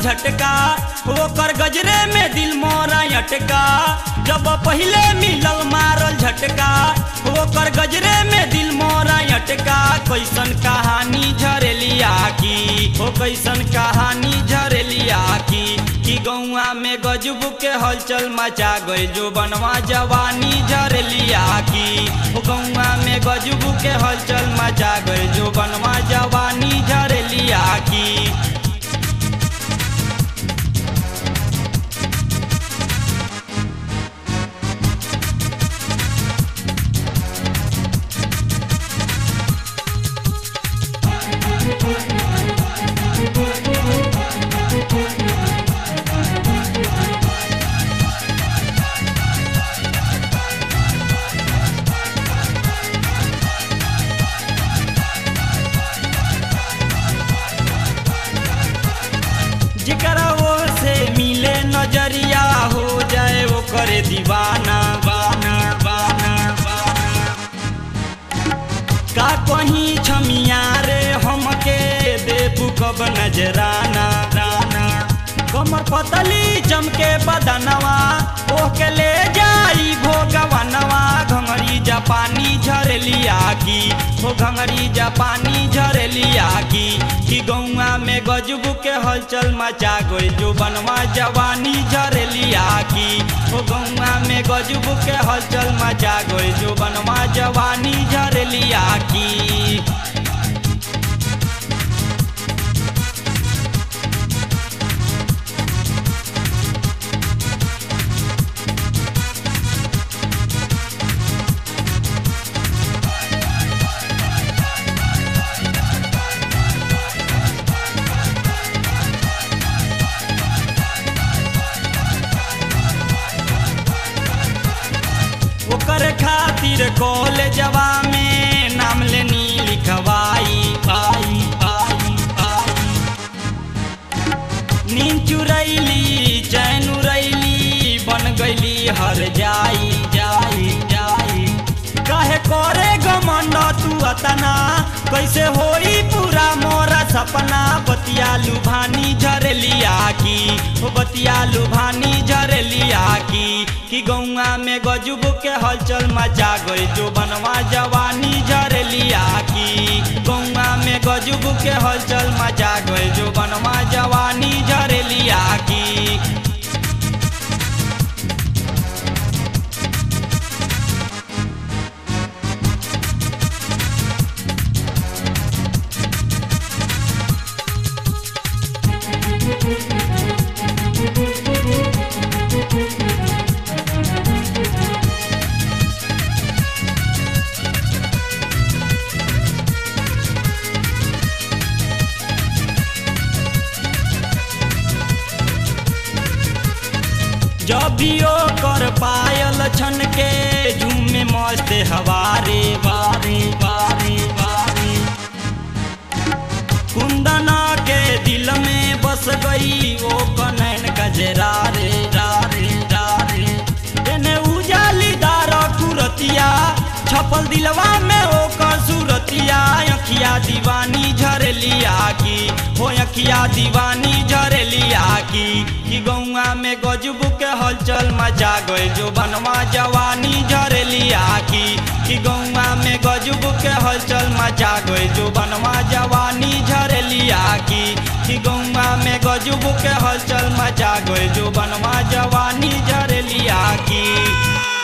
झटका ओकर गजरे में दिल मोरा अटका जब पहिले मिलल मारल झटका ओकर गजरे में दिल मोरा अटका कैसन कहानी झरेलिया की ओ कैसन कहानी झरेलिया की कि गौआ में गजब के हलचल मचा गई जो बनवा जवानी झरेलिया की ओ गौआ में गजब के हलचल मचा गई जो बनवा जवानी झरेलिया की जेकरा वो से मिले नजरिया हो जाए वो करे दीवाना बाना बाना बाना का कहीं छमिया रे हमके देबू कब नजराना राना कमर पतली चमके बदनवा ओके ले जाई भोगवनवा घंगरी जापानी झरलिया की हो घंगरी जापानी झरलिया की कि गौआ में गजब के हलचल मचा गई जो बनवा जवानी झरलिया की हो गौआ में गजब के हलचल मचा गई जो बनवा जवानी झरलिया की ओकर खातिर कॉलेजवा में नाम लेनी लिखवाई आई आई आई नींद चुरैली चैन उड़ैली बन गईली हर जाई जाई जाई काहे करे गमंड तू अतना कैसे होई पूरा मोरा सपना बतिया लुभानी झरलिया की ओ बतिया लुभानी झरलिया की कि गौआ में गजब के हलचल मचा गई जो बनवा जवानी झरलिया की गौआ में गजब के हलचल मचा गई जो बनवा जवानी झरलिया की जब भी ओ कर पायल छन के झूमे मस्त हवारे वारे वारे वारे कुंदना के दिल में बस गई वो कनैन गजरा रे रारे रारे एने उजाली दार कुरतिया छपल दिलवा में ओकर सूरतिया अखिया दीवानी झरलिया की हो अखिया दीवानी झरलिया की कि गौआ में गजब के हलचल मचा गई जो बनवा जवानी झरलिया की कि गौआ में गजब के हलचल मचा गई जो बनवा जवानी झरलिया की कि गौआ में गजब के हलचल मचा गई जो बनवा जवानी झरलिया की